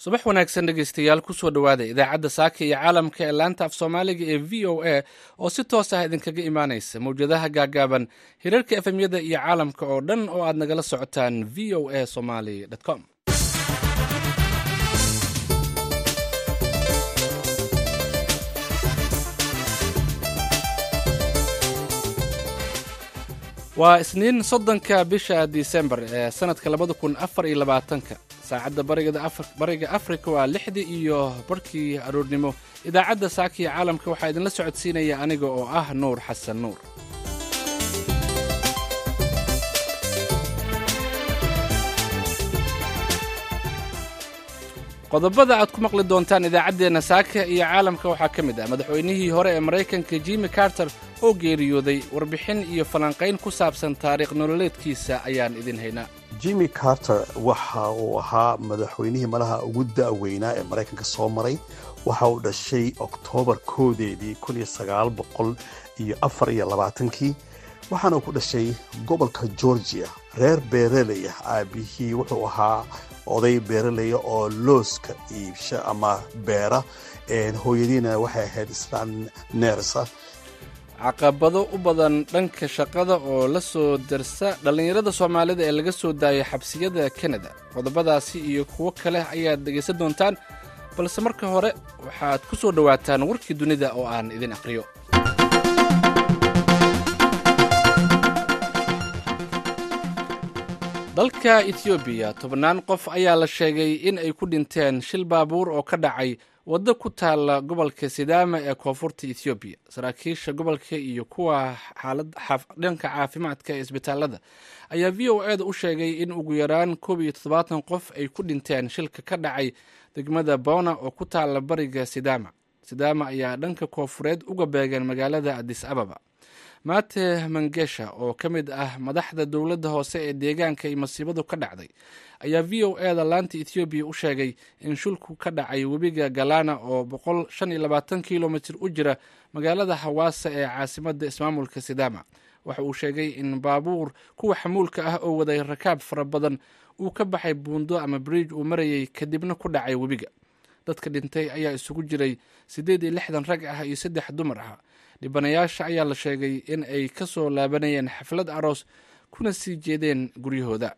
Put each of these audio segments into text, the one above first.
subax wanaagsan dhegeystayaal kusoo dhowaada idaacadda saaka iyo caalamka ee laanta af soomaaliga ee v o a oo si toos ah idinkaga imaanaysa mawjadaha gaagaaban hirarka efemyada iyo caalamka oo dhan oo aad nagala socotaan v o a somaly com waa isniin soddonka bisha disembar ee sanadka labada kun afar iyo labaatanka saacadda bariga afrika waa lixdii iyo barhkii aroornimo idaacadda saakiya caalamka waxaa idinla socodsiinaya aniga oo ah nuur xasan nuur qodobada aad ku maqli doontaan idaacaddeenna saaka iyo caalamka waxaa ka mid ah madaxweynihii hore ee maraykanka jimi carter oo geeriyooday warbixin iyo falanqayn ku saabsan taariikh nololeedkiisa ayaan idin haynaa jimmy carter waxa uu ahaa madaxweynihii malaha ugu da'weynaa ee maraykanka soo maray waxa uu dhashay oktoobar koodeedii iyo afar iyo labaatankii waxaana uu ku dhashay gobolka georgia reer beereley ah aabihii wuxuu ahaa oday beeraleya oo looska iibsha ama beera hooyadiina waxay ahayd islaan neersa caqabado u badan dhanka shaqada oo la soo darsa dhallinyarada soomaalida ee laga soo daayay xabsiyada kanada qodobadaasi iyo kuwo kale ayaad dhegaysan doontaan balse marka hore waxaad ku soo dhowaataan warkii dunida oo aan idin aqriyo dalka etoobiya tobannaan qof ayaa la sheegay in ay ku dhinteen shil baabuur oo ka dhacay waddo ku taalla gobolka sidaama ee koonfurta etoobiya saraakiisha gobolka iyo kuwa dhanka caafimaadka ee isbitaalada ayaa v o e da u sheegay in ugu yaraan koob iyo toddobaatan qof ay ku dhinteen shilka ka dhacay degmada bona oo ku taalla bariga sidaama sidaama ayaa dhanka koonfureed uga beegan magaalada adis ababa mate mangesha oo ka mid ah madaxda dowladda hoose ee deegaanka ay masiibadu ka dhacday ayaa v o e da laanta ethoobiya u sheegay in shulku ka dhacay webiga galana oo boqol shan iyo labaatan kilomitir u jira magaalada hawaasa ee caasimadda ismaamulka sidaama waxa uu sheegay in baabuur kuwa xamuulka ah oo waday rakaab fara badan uu ka baxay buundo ama bridge uu marayay kadibna ku dhacay webiga dadka dhintay ayaa isugu jiray siddeed iyo lixdan rag ah iyo saddex dumar ah dhibanayaasha ayaa la sheegay in ay ka soo laabanayeen xaflad aroos kuna sii jeedeen guryahooda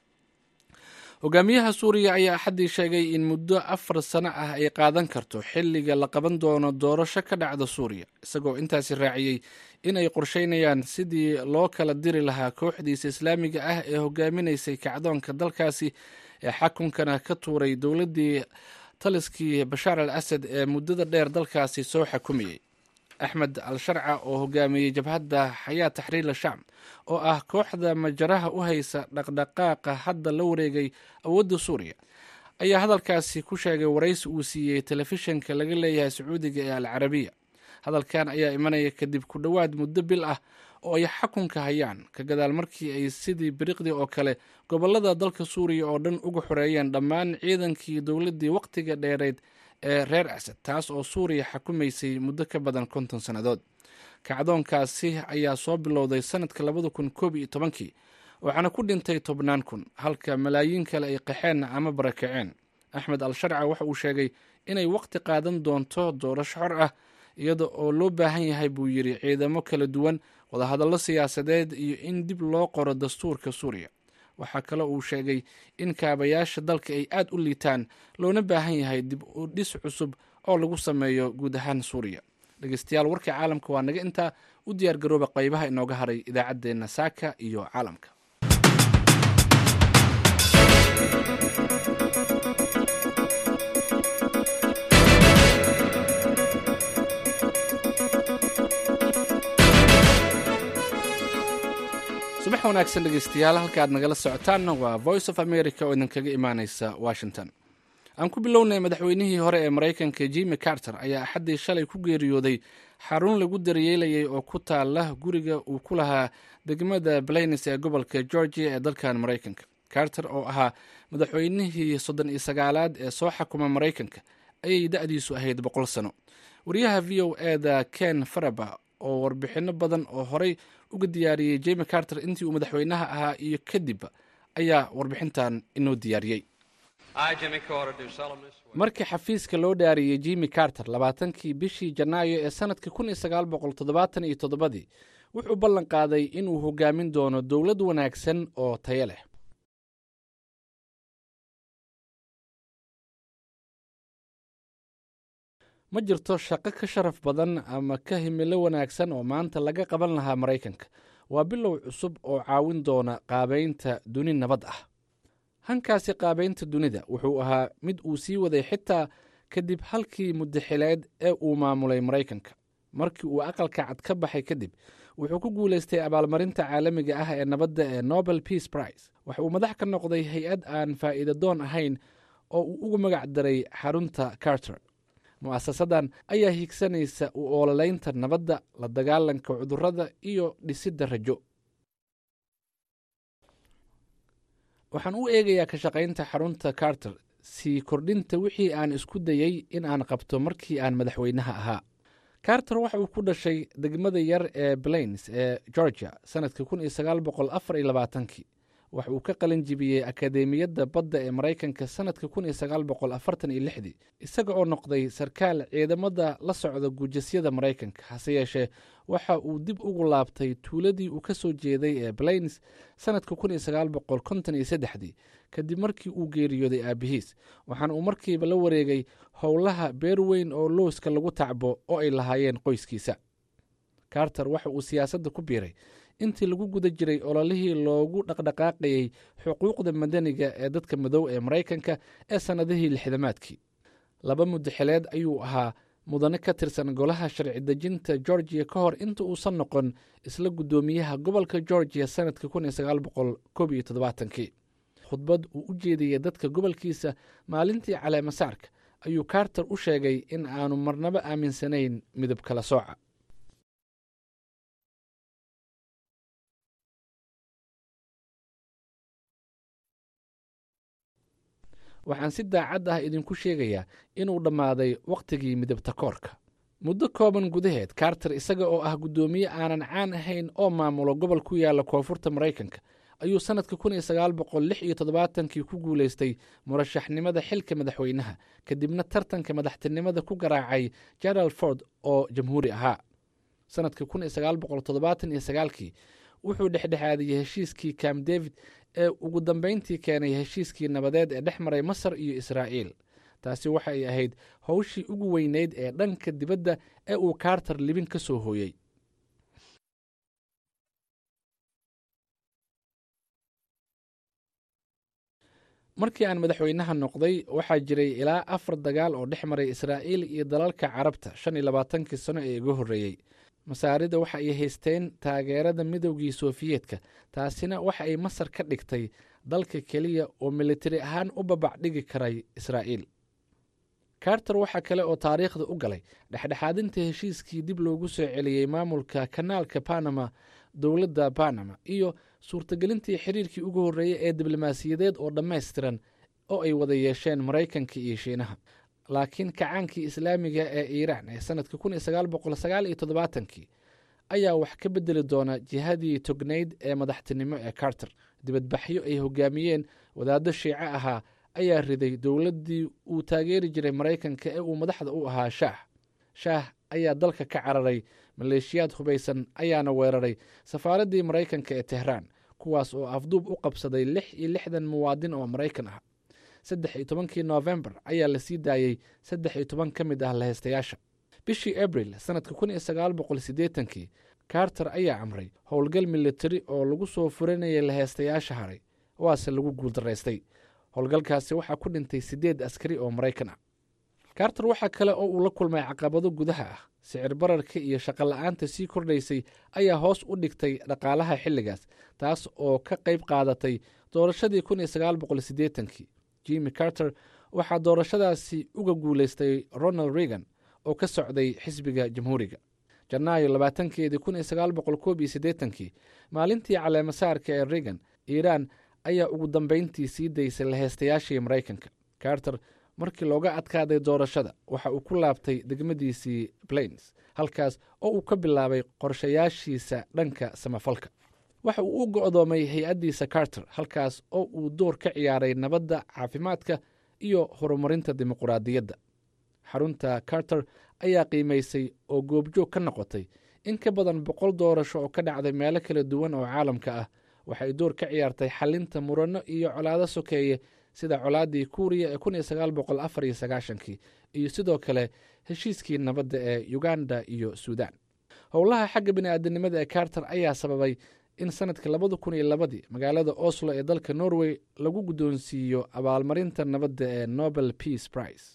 hogaamiyaha suuriya ayaa axaddii sheegay in muddo afar sano ah ay qaadan karto xilliga la qaban doono doorasho ka dhacda suuriya isagoo intaasi raaciyey in ay qorsheynayaan sidii loo kala diri lahaa kooxdiisa islaamiga ah ee hogaaminaysay kacdoonka dalkaasi ee xakunkana ka tuuray dowladdii taliskii bashaar al asad ee muddada dheer dalkaasi soo xakumayey axmed al sharca oo hogaamiyey jabhadda xayaa taxriir shacb oo ah kooxda majaraha u haysa dhaqdhaqaaqa hadda la wareegay awoodda suuriya ayaa hadalkaasi ku sheegay waraysi uu siiyey telefishinka laga leeyahay sacuudiga ee al carabiya hadalkan ayaa imanaya kadib ku dhowaad muddo bil ah oo ay xakunka hayaan ka gadaal markii ay sidii biriqdii oo kale gobollada dalka suuriya oo dhan uga xoreeyeen dhammaan ciidankii dowladdii wakhtiga dheereed ee reer asad taas oo suuriya xakumaysay muddo ka badan konton sannadood kacdoonkaasi ayaa soo bilowday sanadka labada kun koob iyo tobankii waxaana ku dhintay tobnaan kun halka malaayiin kale ay qaxeen ama barakaceen axmed al sharca waxa uu sheegay inay waqti qaadan doonto doorasho xor ah iyada oo loo baahan yahay buu yidhi ciidamo kala duwan wadahadallo siyaasadeed iyo in dib loo qoro dastuurka suuriya waxaa kale uu sheegay in kaabayaasha dalka ay aad u liitaan loona baahan yahay dib u dhis cusub oo lagu sameeyo guud ahaan suuriya dhegeystayaal warka caalamka waa naga intaa u diyaar garooba qaybaha inooga haray idaacaddeenna saaka iyo caalamka subax wanaagsan dhegeystayaal halka aad nagala socotaanna waa voice of america oo idinkaga imaaneysa washington aan ku bilownay madaxweynihii hore ee maraykanka jimi carter ayaa axaddii shalay ku geeriyooday xarun lagu daryeelayay oo ku taala guriga uu ku lahaa degmada blaines ee gobolka georgia ee dalkan maraykanka carter oo ahaa madaxweynihii soddon iyo sagaalaad ee soo xakuma maraykanka ayay da-diisu ahayd boqol sano wariyaha v o e da ken faraba oo warbixino badan oo horey uga diyaariyey jimi carter intii uu madaxweynaha ahaa iyo kadib ayaa warbixintan inoo diyaariyey markii xafiiska loo dhaariyey jimi carter labaatankii bishii janaayo ee sannadkii kun iyo sagaal boqol toddobaatan iyo toddobadii wuxuu ballan qaaday inuu hogaamin doono dowlad wanaagsan oo tayo leh ma jirto shaqo ka sharaf badan ama ka himilo wanaagsan oo maanta laga qaban lahaa maraykanka waa bilow cusub oo caawin doona qaabaynta duni nabad ah hankaasi qaabaynta dunida wuxuu ahaa mid uu sii waday xitaa kadib halkii muddaxileed ee uu maamulay maraykanka markii uu aqalka cad ka baxay kadib wuxuu ku guulaystay abaalmarinta caalamiga ah ee nabadda ee nobel peace prize waxa uu madax ka noqday hay-ad aan faa'iida doon ahayn oo uu ugu magac daray xarunta carter mu'asasadan ayaa higsanaysa u oololaynta nabadda la dagaalanka cudurrada iyo dhisidda rajo waxaan u eegayaa ka shaqaynta xarunta carter sii kordhinta wixii aan isku dayey in aan qabto markii aan madaxweynaha ahaa carter waxa uu ku dhashay degmada yar ee blains ee georgia sannadkii kun iyo sagaal boqol afar iyo labaatankii waxa uu ka qalin jibiyey akadeemiyadda badda ee maraykanka sannadka kun iyo sagaal boqol afartan iyo lixdii isaga oo noqday sarkaal ciidamada la socda guujasyada maraykanka hase yeeshee waxa uu dib ugu laabtay tuuladii uu ka soo jeeday ee blains sannadka kun iyo sagaal boqol konton iyo saddexdii kadib markii uu geeriyooday aabihiis waxaana uu markiiba la wareegay howlaha beer weyn oo looska lagu tacbo oo ay lahaayeen qoyskiisa carter waxa uu siyaasadda ku biiray intii lagu guda jiray ololihii loogu dhaqdhaqaaqayey xuquuqda madaniga ee dadka madow ee maraykanka ee sannadihii lixdamaadkii laba muddaxileed ayuu ahaa mudane ka tirsan golaha sharci dejinta georgiya ka hor inta uusan noqon isla guddoomiyaha gobolka georgiya sannadka kun iyo sagaal boqol koob iyo toddobaatankii khudbad uu u jeediyey dadka gobolkiisa maalintii caleemasaarka ayuu carter u sheegay in aanu marnaba aaminsanayn midab kala sooca waxaan si daacad ah idinku sheegayaa inuu dhammaaday wakhtigii midabta koorka muddo kooban gudaheed carter isaga oo ah guddoomiye aanan caan ahayn oo maamulo gobol ku yaalla koonfurta maraykanka ayuu sannadka kun iyo sagaal boqol lix iyo toddobaatankii ku guulaystay murashaxnimada xilka madaxweynaha kadibna tartanka madaxtinimada ku garaacay gerald ford oo jamhuuri ahaa sannadka kun iyo sagaal boqol toddobaatan iyo sagaalkii wuxuu dhexdhexaadiyey heshiiskii camp david ee ugu dambayntii keenay heshiiskii nabadeed ee dhex maray masar iyo israa'iil taasi waxa ay ahayd howshii ugu weyneyd ee dhanka dibadda ee uu carter libin ka soo hooyey markii aan madaxweynaha noqday waxaa jiray ilaa afar dagaal oo dhex maray israa'iil iyo dalalka carabta shan iyo labaatankii sano ee iga horreeyey masaarida waxa ay haysteen taageerada midowgii sofiyeetka taasina waxa ay masar ka dhigtay dalka keliya oo militari ahaan u babac dhigi karay israa'iil carter waxaa kale oo taariikhda u galay dhexdhexaadinta heshiiskii dib loogu soo celiyey maamulka kanaalka banama dowladda banama iyo suurtagelintii xiriirkii ugu horreeyey ee diblomaasiyadeed oo dhammaystiran oo ay wada yeesheen maraykanka iyo shiinaha laakiin kacaankii islaamiga ee iiraan ee sannadka kun iyo sagaal boqol sagaal iyo toddobaatankii ayaa wax ka bedeli doona jihadii tognayd ee madaxtinimo ee carter dibadbaxyo ay hogaamiyeen wadaaddo shiico ahaa ayaa riday dowladdii uu taageeri jiray maraykanka ee uu madaxda u ahaa shaah shaah ayaa dalka ka cararay maleeshiyaad hubaysan ayaana weeraray safaaraddii maraykanka ee tehraan kuwaas oo afduub u qabsaday lix iyo lixdan muwaadin oo maraykan ah saddex iyo tobankii noofembar ayaa la sii daayey saddex iyo toban ka mid ah laheystayaasha bishii abril sannadka kun iyo sagaal boqol siddeetankii carter ayaa amray howlgal militari oo lagu soo furanayay laheystayaasha haray waase lagu guuldaraystay howlgalkaasi waxaa ku dhintay siddeed askari oo maraykan ah carter waxaa kale oo uu la kulmay caqabado gudaha ah sicir bararka iyo shaqola'aanta sii kordhaysay ayaa hoos u dhigtay dhaqaalaha xilligaas taas oo ka qayb qaadatay doorashadii kun iyo sagaal boqol siddeetankii jimmy carter waxaa doorashadaasi uga guulaystay ronald reagan oo ka socday xisbiga jamhuuriga janaayo labaatankeedii kun iyo sagaal boqol koob iyo siddeetankii maalintii caleemasaarka ee reagan iiraan ayaa ugu dambayntii sii daysay laheystayaashii maraykanka carter markii looga adkaaday doorashada waxa uu ku laabtay degmadiisii plains halkaas oo uu ka bilaabay qorshayaashiisa dhanka samafalka waxa uu u go'doomay hay-addiisa carter halkaas oo uu door ka ciyaaray nabadda caafimaadka iyo horumarinta dimuquraadiyadda xarunta carter ayaa qiimaysay oo goobjoog ka noqotay in ka badan boqol doorasho oo ka dhacday meelo kala duwan oo caalamka ah waxay door ka ciyaartay xalinta muranno iyo colaado sokeeye sida colaaddii kuuriya ee kun iyo sagaal boqol afar iyo sagaashankii iyo sidoo kale heshiiskii nabadda ee uganda iyo suudan howlaha xagga bini'aadanimada ee carter ayaa sababay in sanadkii labada kun iyo labadii magaalada oslo ee dalka norway lagu guddoonsiiyo abaalmarinta nabadda ee nobel peace prize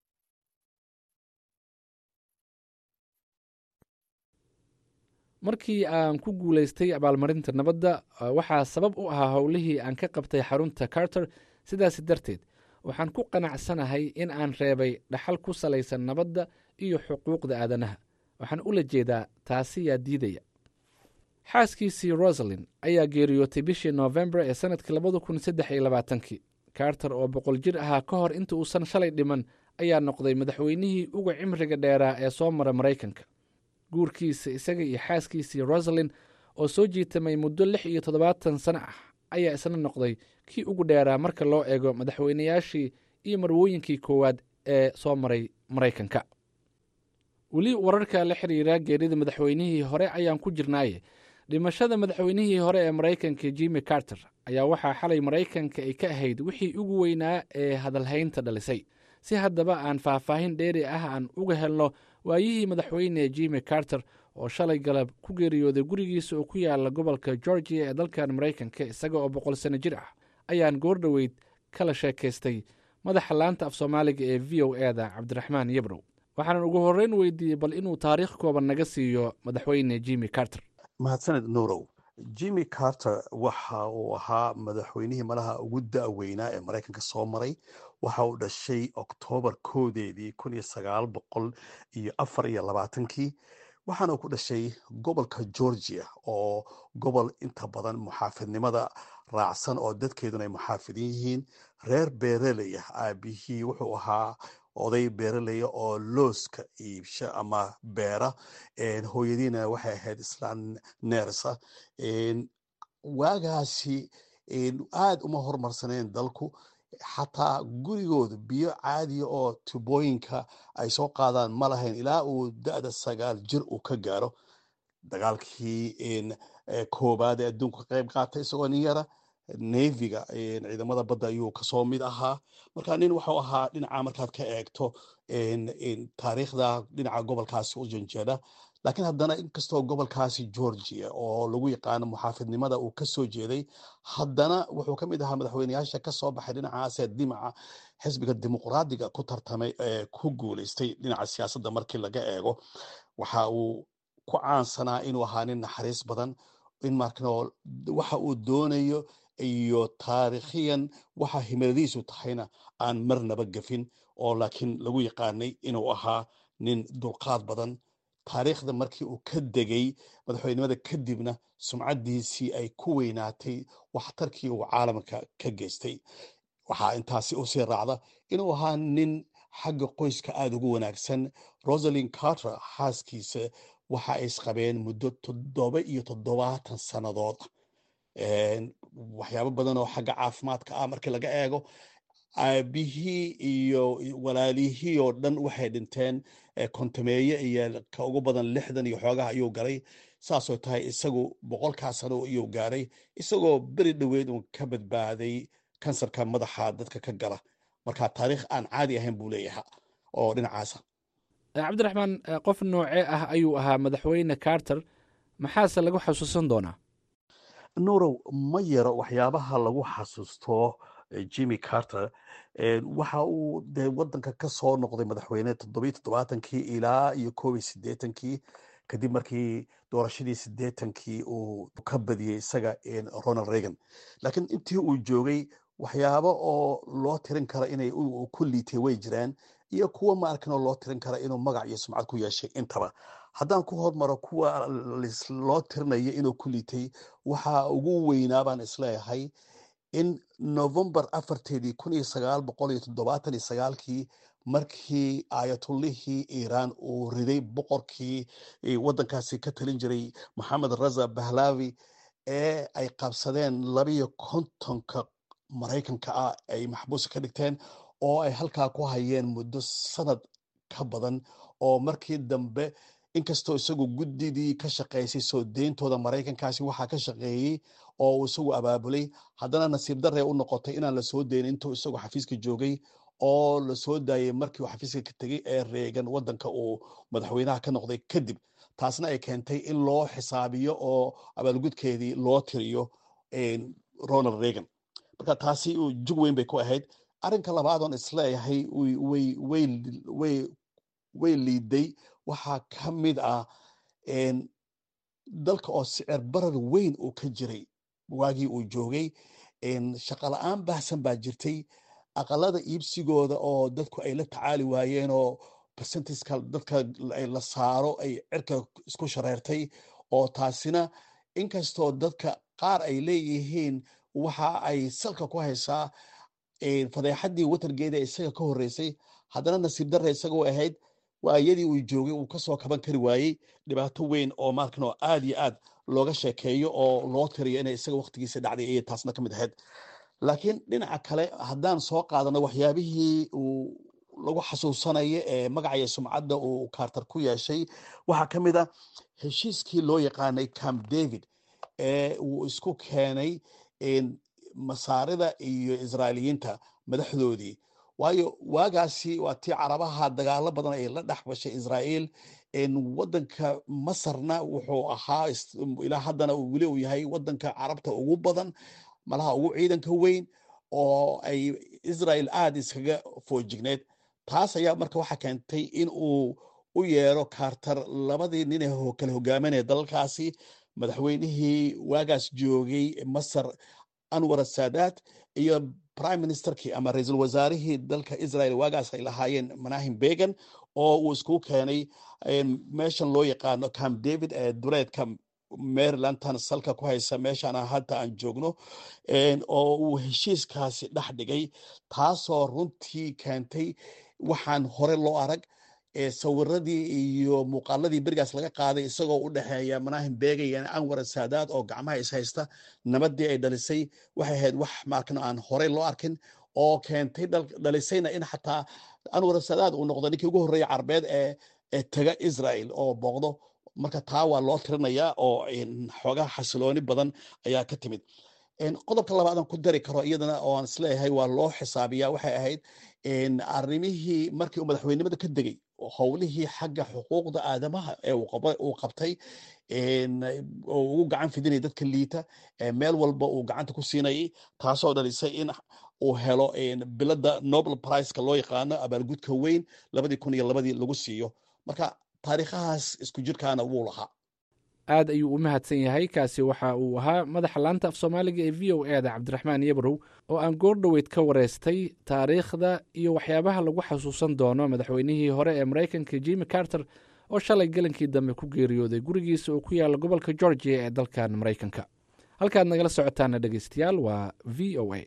markii aan ku guulaystay abaalmarinta nabadda waxaa sabab u ahaa howlihii aan ka qabtay xarunta carter sidaas darteed waxaan ku qanacsanahay in aan reebay dhaxal ku salaysan nabadda iyo xuquuqda aadanaha waxaan ula jeedaa taasi yaa diidaya xaaskiisii rosalin ayaa geeriyootay bishii noofembar ee sanadkii labada kun saddex iyo labaatankii carter oo boqol jir ahaa ka hor inta uusan shalay dhiman ayaa noqday madaxweynihii uga cimriga dheeraa ee soo mara maraykanka guurkiisa isaga iyo xaaskiisii rosalin oo soo jiitamay muddo lix iyo toddobaatan sano ah ayaa isna noqday kii ugu dheeraa marka loo eego madaxweynayaashii iyo marwooyinkii koowaad ee soo maray maraykanka weli wararka la xiriira geerida madaxweynihii hore ayaan ku jirnaaye dhimashada madaxweynihii hore ee maraykanka jimmy carter ayaa waxaa xalay maraykanka ay ka ahayd wixii ugu weynaa ee hadalhaynta dhalisay si haddaba aan faahfaahin dheeri ah aan uga helno waayihii madaxweyne jimmy carter oo shalay galab ku geeriyooday gurigiisa oo ku yaala gobolka georgia ee dalkan maraykanka isaga oo boqol sano jir ah ayaan goordhoweyd kala sheekaystay madaxa laanta af soomaaliga ee v o e da cabdiraxmaan yabrow waxaanan ugu horreyn weydiiyey bal inuu taariikh kooban naga siiyo madaxweyne jimmy carter mahadsaned nuurow jimmy carter waxa uu ahaa madaxweynihii malaha ugu da-weynaa ee maraykanka soo maray waxa uu dhashay oktoobar koodeedii kun iyo sagaal boqol iyo afar iyo labaatankii waxaana uu ku dhashay gobolka georgia oo gobol inta badan muxaafidnimada raacsan oo dadkeeduna ay muxaafidin yihiin reer beereley ah aabihii wuxuu ahaa oday beeraleya oo looska iibsha ama beera hooyadiina waxay ahayd islaan neersa waagaasi aad uma hormarsaneen dalku xataa gurigooda biyo caadiya oo tubooyinka ay soo qaadaan ma lahayn ilaa uu da-da sagaal jir uu ka gaaro dagaalkii koobaad ee adduunka ka qayb qaatay isagoo nin yara neviga ciidamada badda ayuu kasoo mid ahaa marka nin wuxuu ahaa dhinaca markaad ka eegto taariikhda dhinaca gobolkaasi u janjeeda laakiin haddana inkastoo gobolkaasi georgia oo lagu yaqaano muxaafidnimada uu kasoo jeeday haddana wuxuu ka mid ahaa madaxweyneyaasha kasoo baxay dhinacaasee dimaca xisbiga dimuqraadiga ku tartamay ee ku guuleystay dhinaca siyaasadda markii laga eego waxa uu ku caansanaa inuu ahaa nin naxariis badan in markano waxa uu doonayo iyo taariikhiyan waxa himiladiisu tahayna aan marnaba gafin oo laakiin lagu yaqaanay inuu ahaa nin dulqaad badan taariikhda markii uu ka degay madaxweynimada kadibna sumcaddiisii ay ku weynaatay waxtarkii uu caalamka ka geystay waxaa intaasi usii raacda inuu ahaa nin xagga qoyska aada ugu wanaagsan rosalin carter xaaskiisa waxa ay isqabeen muddo toddoba iyo toddobaatan sannadood waxyaabo badan oo xagga caafimaadka ah markii laga eego aabihii iyo walaalihii oo dhan waxay dhinteen kontameeye iyo ka ugu badan lixdan iyo xoogaha ayuu galay saasoo tahay isagu boqolkaa sano ayuu gaaray isagoo beri dhoweed uun ka badbaaday kansarka madaxa dadka ka gala marka taariikh aan caadi ahayn buu leeyaha oo dhinacaasa cabdiraxmaan qof noocee ah ayuu ahaa madaxweyne carter maxaase lagu xasuusan doonaa nuurow ma yaro waxyaabaha lagu xasuusto jimmy carter waxa uu dee wadanka ka soo noqday madaxweyne toddobiyo toddobaatankii ilaa iyo koob iyo siddeetankii kadib markii doorashadii siddeetankii uu ka badiyey isaga ronald reagan laakiin intii uu joogay waxyaabo oo loo tirin kara inay ku liitay way jiraan iyo kuwa ma arkin oo loo tirin kara inuu magac iyo sumcad ku yeeshay intaba haddaan ku hormaro kuwa loo tirinayo inuu ku liitay waxa ugu weynaa baan isleeyahay in novembar afarteedii kun iyo sagaal boqol iyo toddobaatan iyo sagaalkii markii ayatullihii iiraan uu riday boqorkii waddankaasi ka talin jiray maxamed raza bahlavi ee ay qabsadeen labiyo kontonka maraykanka ah ay maxbuusa ka dhigteen oo ay halkaa ku hayeen muddo sanad ka badan oo markii dambe inkastoo isagu guddidii ka shaqaysay soo deyntooda maraykankaasi waxaa ka shaqeeyey oo uu isagu abaabulay haddana nasiib darre u noqotay inaan la soo deynin intuu isagu xafiiska joogay oo la soo daayey markii uu xafiiska ka tegey ee reegan waddanka uu madaxweynaha ka noqday kadib taasna ay keentay in loo xisaabiyo oo abaalgudkeedii loo tiriyo ronald reagan marka taasi jug weyn bay ku ahayd arrinka labaadoon isleeyahay way liiday waxaa ka mid ah dalka oo sicir barar weyn uu ka jiray waagii uu joogay shaqala-aan baahsan baa jirtay aqalada iibsigooda oo dadku ay la tacaali waayeen oo percentiska dadka la saaro ay cirka isku shareertay oo taasina inkastoo dadka qaar ay leeyihiin waxa ay salka ku haysaa fadeexaddii watargeeda isaga ka horreysay haddana nasiib darre isagoo ahayd waa iyadii uu joogay uu kasoo kaban kari waayey dhibaato weyn oo markan oo aad iyo aad looga sheekeeyo oo loo tiriyo inay isaga waktigiisa dhacday ayay taasna ka mid ahayd laakiin dhinaca kale haddaan soo qaadano waxyaabihii uu lagu xasuusanayo ee magacaya sumcadda uu carter ku yeeshay waxaa ka mid a heshiiskii loo yaqaanay camp david ee uu isku keenay masaarida iyo israailiyiinta madaxdoodii waayo waagaasi waa tii carabaha dagaalo badan ay la dhex gashay israa'iil waddanka masarna wuxuu ahaa ilaa haddana weli uu yahay waddanka carabta ugu badan malaha ugu ciidanka weyn oo ay israel aada iskaga foojigneed taas ayaa marka waxaa keentay in uu u yeero carter labadii nin ee kala hogaaminaya dalalkaasi madaxweynihii waagaas joogay masar anwar saadaat iyo prime ministerkii ama ra-iisul wasaarihii dalka israel waagaas ay lahaayeen manahim began oo uu isku keenay meeshan loo yaqaano camp david ee duleedka marylandtan salka ku haysa meeshaan hadda aan joogno oo uu heshiiskaasi dhex dhigay taasoo runtii keentay waxaan hore loo arag sawiradii iyo muuqaaladii berigaas laga qaaday isagoo u dhexeeya manahim bega iyo anwar saadaad oo gacmaha is haysta nabadii ay dhalisay waxay ahayd wax markan aan horey loo arkin oo keentay dhalisayna in xataa anwar saadaad uu noqdo ninkii ugu horreeya carbeed ee tega israel oo booqdo marka taa waa loo tirinayaa oo xoogaa xasilooni badan ayaa ka timid qodobka labaadan ku dari karo iyadana oo aan isleeyahay waa loo xisaabiyaa waxay ahayd arrimihii markii uu madaxweynimada ka degay howlihii xagga xuquuqda aadamaha ee uu qabtay oo ugu gacan fidinaya dadka liita meel walba uu gacanta ku siinayay taasoo dhalisay in uu helo bilada nobel priceka loo yaqaano abaalgudka weyn labadii kun iyo labadii lagu siiyo marka taariikhahaas isku jirkaana wuu lahaa aad ayuu u mahadsan yahay kaasi waxa uu ahaa madaxa laanta af soomaaliga ee v o eda cabdiraxmaan yabrow oo aan goor dhoweyd ka wareystay taariikhda iyo waxyaabaha lagu xasuusan doono madaxweynihii hore ee maraykanka jimi carter oo shalay galankii dambe ku geeriyooday gurigiisa oo ku yaala gobolka georgia ee dalkan maraykanka halkaad nagala socotaana dhegeystayaal waa v o a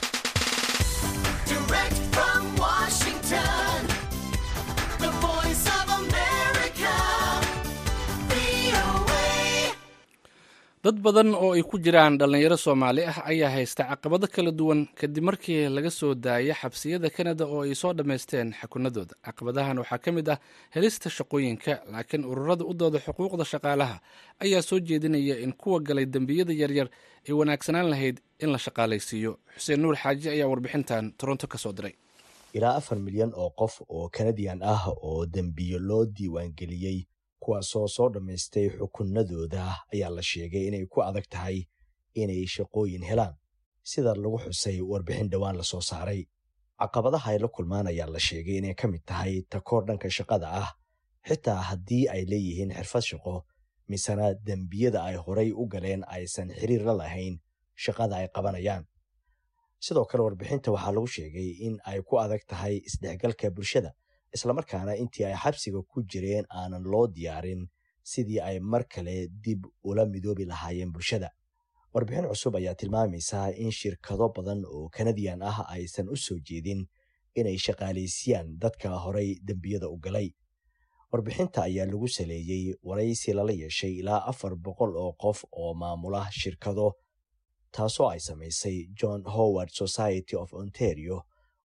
dad badan oo ay ku jiraan dhallinyaro soomaali ah ayaa haysta caqabado kala duwan kadib markii laga soo daayay xabsiyada kanada oo ay soo dhammaysteen xakunadooda caqabadahan waxaa ka mid ah helista shaqooyinka laakiin ururada u dooda xuquuqda shaqaalaha ayaa soo jeedinaya in kuwa galay dembiyada yaryar ay wanaagsanaan lahayd in la shaqaalaysiiyo xuseen nuur xaaji ayaa warbixintan toronto ka soo diray ilaa afar milyan oo qof oo kanadiyan ah oo dembiyo loo diiwaangeliyey kuwaasoo soo dhammaystay xukunadooda ayaa la sheegay inay ku adag tahay inay shaqooyin helaan sida lagu xusay warbixin dhowaan la soo saaray caqabadaha ay la kulmaan ayaa la sheegay inay ka mid tahay takoor dhanka shaqada ah xitaa haddii ay leeyihiin xirfad shaqo misena dembiyada ay horay u galeen aysan xiriir la lahayn shaqada ay qabanayaan sidoo kale warbixinta waxaa lagu sheegay in ay ku adag tahay isdhexgalka bulshada islamarkaana intii ay xabsiga ku jireen aanan loo diyaarin sidii ay mar kale dib ula midoobi lahaayeen bulshada warbixin cusub ayaa tilmaamaysaa in shirkado badan oo kanadiyan ah aysan u soo jeedin inay shaqaalaysiiyaan dadka horay dembiyada u galay warbixinta ayaa lagu saleeyey waraysi lala yeeshay ilaa afar boqol oo qof oo maamula shirkado taasoo ay samaysay john howard society of ontario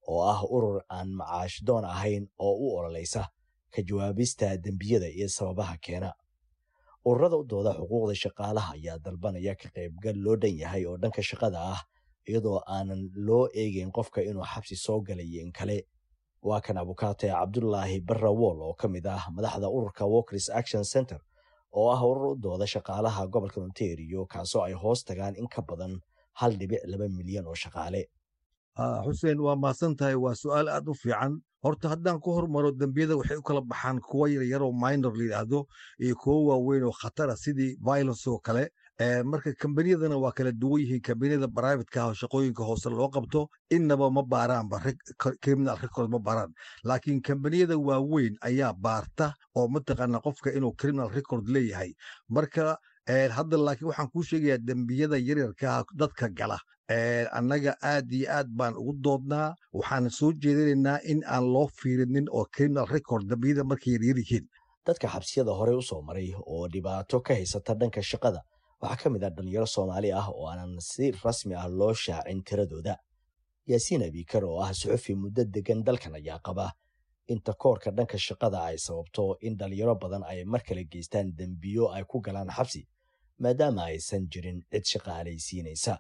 oo ah urur aan macaash doon ahayn oo u ololaysa ka jawaabista dembiyada iyo sababaha keena ururada u dooda xuquuqda shaqaalaha ayaa dalbanaya ka qaybgal loo dhan yahay oo dhanka shaqada ah iyadoo aanan loo eegeyn qofka inuu xabsi soo galayo in kale waa kan abukaate cabdulaahi barrawool oo ka mid ah madaxda ururka walkers action center oo ah urur u dooda shaqaalaha gobolka ontario kaasoo ay hoos tagaan in ka badan hal dhibic laba milyan oo shaqaale xuseen waa mahadsan tahay waa su'aal aad u fiican horta haddaan ku hormaro dembiyada waxay u kala baxaan kuwa yaryaroo minor la yidhaahdo iyo kuwo waaweyn oo khatara sidii violence oo kale marka kambaniyadana waa kala duwan yihiin kambaniyada brivatka ah oo shaqooyinka hoose loo qabto innaba ma baaraanba criminal record ma baaraan laakiin kambaniyada waaweyn ayaa baarta oo mataqaana qofka inuu criminal record leeyahay marka hadda laakiin waxaan kuu sheegayaa dembiyada yaryarkaa dadka gala annaga aad iyo aad baan ugu doodnaa waxaan soo jeedinaynaa in aan loo fiirinin oo criminal record dembiyada markay yaryar yihiin dadka xabsiyada horey u soo maray oo dhibaato ka haysata dhanka shaqada waxaa ka mid ah dhalinyaro soomaali ah oo aanan si rasmi ah loo shaacin tiradooda yaasiin abikar oo ah suxufi muddo degan dalkan ayaa qaba inta koorka dhanka shaqada ay sababto in dhalinyaro badan ay mar kale geystaan dembiyo ay ku galaan xabsi maadaama aysan jirin cid shaqaalaysiinaysa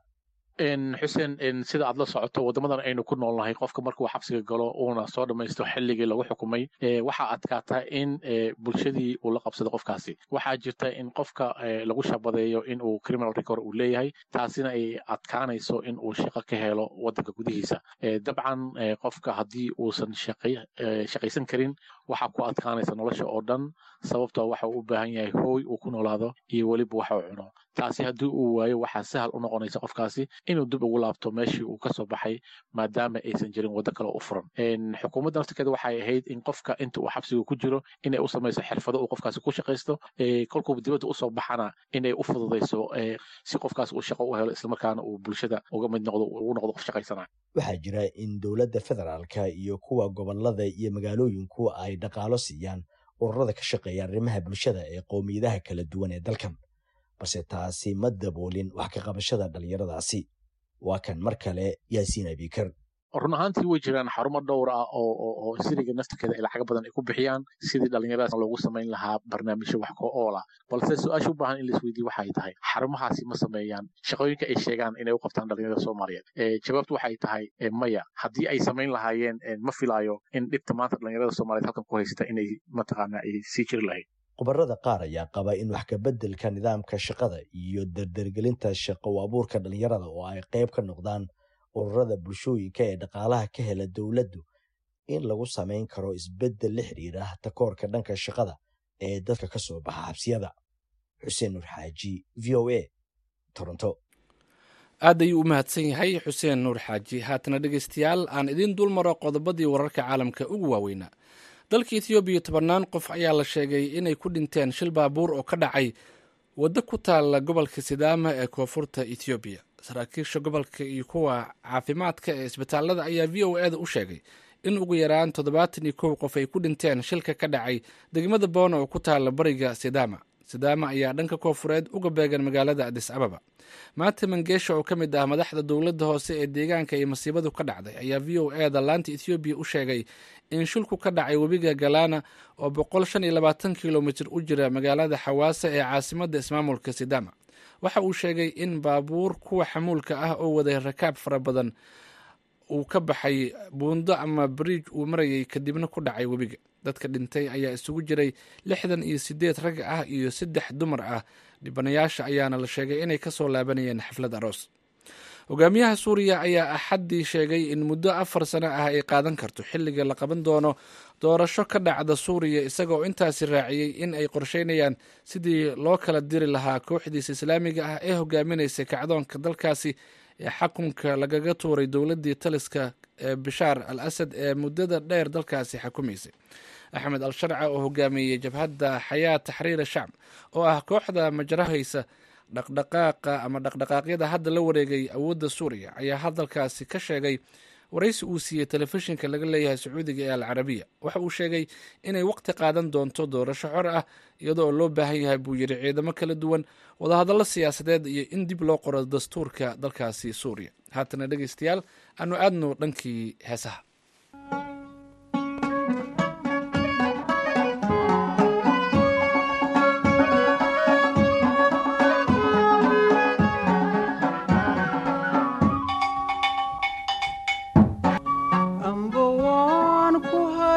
xuseen sida aad la socoto waddamadan aynu ku noolnahay qofka markuu xabsiga galo uuna soo dhammaysto xilligii lagu xukumay waxaa adkaata in bulshadii uu la qabsado qofkaasi waxaa jirta in qofka lagu shabadeeyo in uu criminal record uu leeyahay taasina ay adkaanayso in uu shaqo ka helo waddanka gudihiisa dabcan qofka haddii uusan shaqaysan karin waxaa ku adkaanaysa nolosha oo dhan sababtoo waxa uu u baahan yahay hooy uu ku noolaado iyo weliba waxa uu cuno taasi haddii uu waayo waxaa sahal u noqonaysa qofkaasi inuu dib ugu laabto meeshii uu ka soo baxay maadaama aysan jirin waddo kale u furan xukuumadda naftirkeeda waxay ahayd in qofka inta uu xabsiga ku jiro inay u samayso xirfado uu qofkaasi ku shaqaysto kolkuu dibadda usoo baxana inay u fududayso si qofkaas uu shaqo u helo islamarkaana uu bulshada uga mid noqdo ugu noqdo qof shaqaysana waxaa jira in dowladda federaalka iyo kuwa gobolada iyo magaalooyinku ay dhaqaalo siiyaan ururada ka shaqeeya arrimaha bulshada ee qowmiyadaha kala duwan ee dalkan balse taasi ma daboolin wax ka qabashada dhallinyaradaasi waa kan mar kale yaasiin abikar run ahaantii way jiraan xarumo dhowr ah oo siriga naftirkeeda ay lacaga badan ay ku bixiyaan sidii dhallinyaradaas loogu samayn lahaa barnaamijyo wax ko oola balse su-aasha u baahan in la isweydiye waxay tahay xarumahaasi ma sameeyaan shaqooyinka ay sheegaan inay u qabtaan dhallinyarada soomaaliyeed jawaabtu waxay tahay maya haddii ay samayn lahaayeen ma filaayo in dhibta maanta dhallinyarada soomaaliyeed halkan ku haysata inay mataqaana ay sii jiri lahayd khubarada qaar ayaa qaba in wax kabeddelka nidaamka shaqada iyo dardargelinta shaqo abuurka dhallinyarada oo ay qayb ka noqdaan ururada bulshooyinka ee dhaqaalaha ka hela dowladdu in lagu samayn karo isbeddel la xidhiira takoorka dhanka shaqada ee dadka ka soo baxa xabsiyada xuseen nuur xaaji v o a toronto aad ayuu u mahadsan yahay xuseen nuur xaaji haatana dhegaystayaal aan idiin dul maro qodobadii wararka caalamka ugu waaweynaa dalka ethoobiya tobannaan qof ayaa la sheegay inay ku dhinteen shil baabuur oo ka dhacay waddo ku taalla gobolka sidaama ee koonfurta ethoobiya saraakiisha gobolka iyo kuwa caafimaadka ee isbitaalada ayaa v o e da u sheegay in ugu yaraan toddobaatan iyo kow qof ay ku dhinteen shilka ka dhacay degmada boona oo ku taalla bariga sidaama sidaama ayaa dhanka koonfureed uga beegan magaalada adis ababa maate mangeesha oo ka mid ah madaxda dowladda hoose ee deegaanka ay masiibadu ka dhacday ayaa v o e da laanta ethoobiya u sheegay in shilku ka dhacay webiga galana oo boqol shan iyo labaatan kilomitir u jira magaalada xawaasa ee caasimadda ismaamulka sidaama waxa uu sheegay in baabuur kuwa xamuulka ah oo waday rakaab fara badan uu ka baxay buundo ama bariij uu marayay kadibna ku dhacay webiga dadka dhintay ayaa isugu jiray lixdan iyo sideed rag ah iyo saddex dumar ah dhibanayaasha ayaana la sheegay inay kasoo laabanayeen xaflad aroos hogaamiyaha suuriya ayaa axaddii sheegay in muddo afar sano ah ay qaadan karto xilliga la qaban doono doorasho ka dhacda suuriya isagoo intaasi raaciyey in ay qorsheynayaan sidii loo kala diri lahaa kooxdiisa islaamiga ah ee hogaaminaysa kacdoonka dalkaasi ee xakunka lagaga tuuray dowladdii taliska ee bishaar al asad ee muddada dheer dalkaasi xakumaysay axmed al sharca oo hogaamiyey jabhadda xayaa taxriir shacb oo ah kooxda majrahaysa dhaqdhaqaaqa ama dhaqdhaqaaqyada hadda la wareegay awoodda suuriya ayaa hadalkaasi ka sheegay waraysi uu siiyey telefishinka laga leeyahay sacuudiga ee alcarabiya waxa uu sheegay inay waqti qaadan doonto doorasho xor ah iyadoo loo baahan yahay buu yidhi ciidamo kala duwan wadahadallo siyaasadeed iyo in dib loo qoro dastuurka dalkaasi suuriya haatana dhegeystayaal aanu aadno dhankii heesaha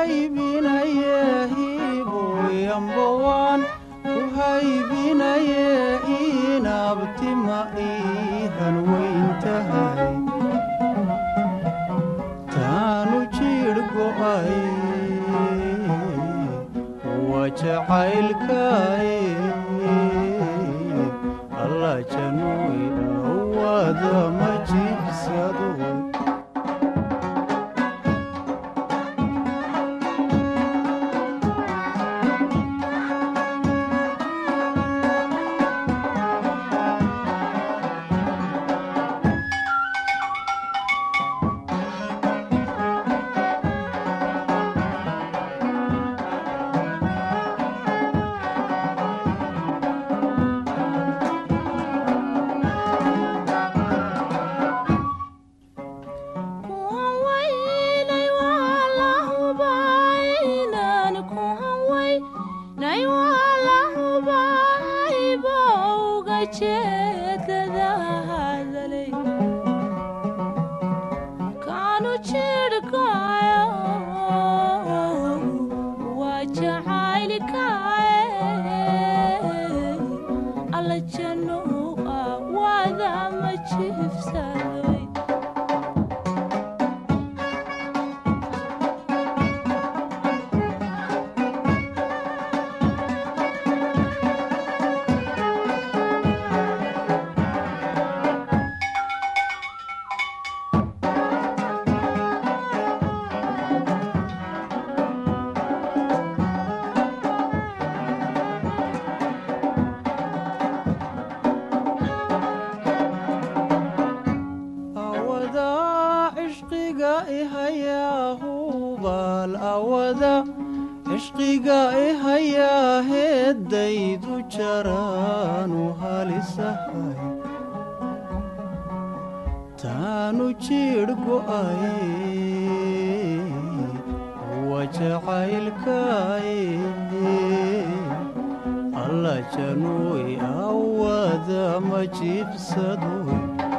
haybinaye hiboyambawaan ku haybinaye inabtima iihan weyntahay taanu jidh go'ay waa jacaylkaay alla januy awada ma jibsado cishqiga ihayaa heeddaydu jaraanu halisahay taanu jidh go'ay wa jacaylkay alla januy awada ma jibsadoy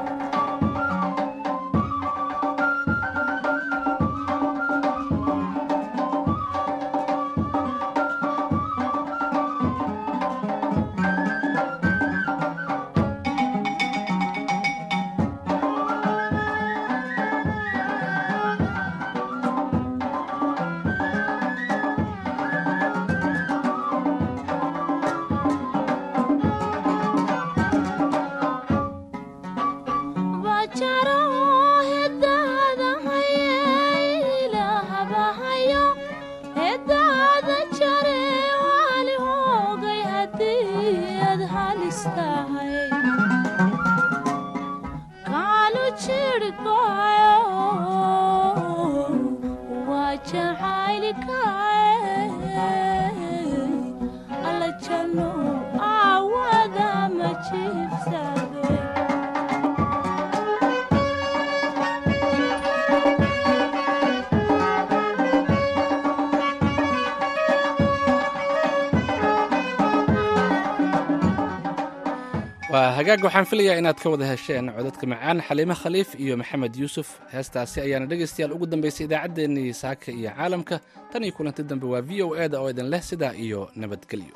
waa hagaag waxaan filayaa inaad ka wada hesheen codadka macaan xaliime khaliif iyo maxamed yuusuf heestaasi ayaana dhegaystayaal ugu dambaysay idaacaddeenii saaka iyo caalamka tan iyo kulanti dambe waa v o e da oo idin leh sidaa iyo nabadgelyo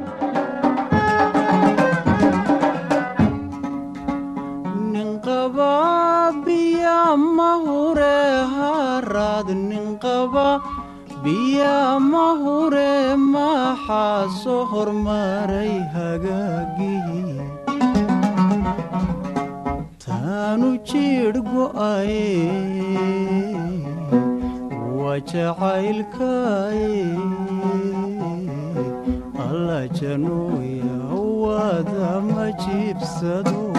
ninqaba biya mahure haraad ninqaba biya mahure maxaa soo hormaray hagaagii taanu jidh go'ay wa jacaylkay alla januya wada ma jibsado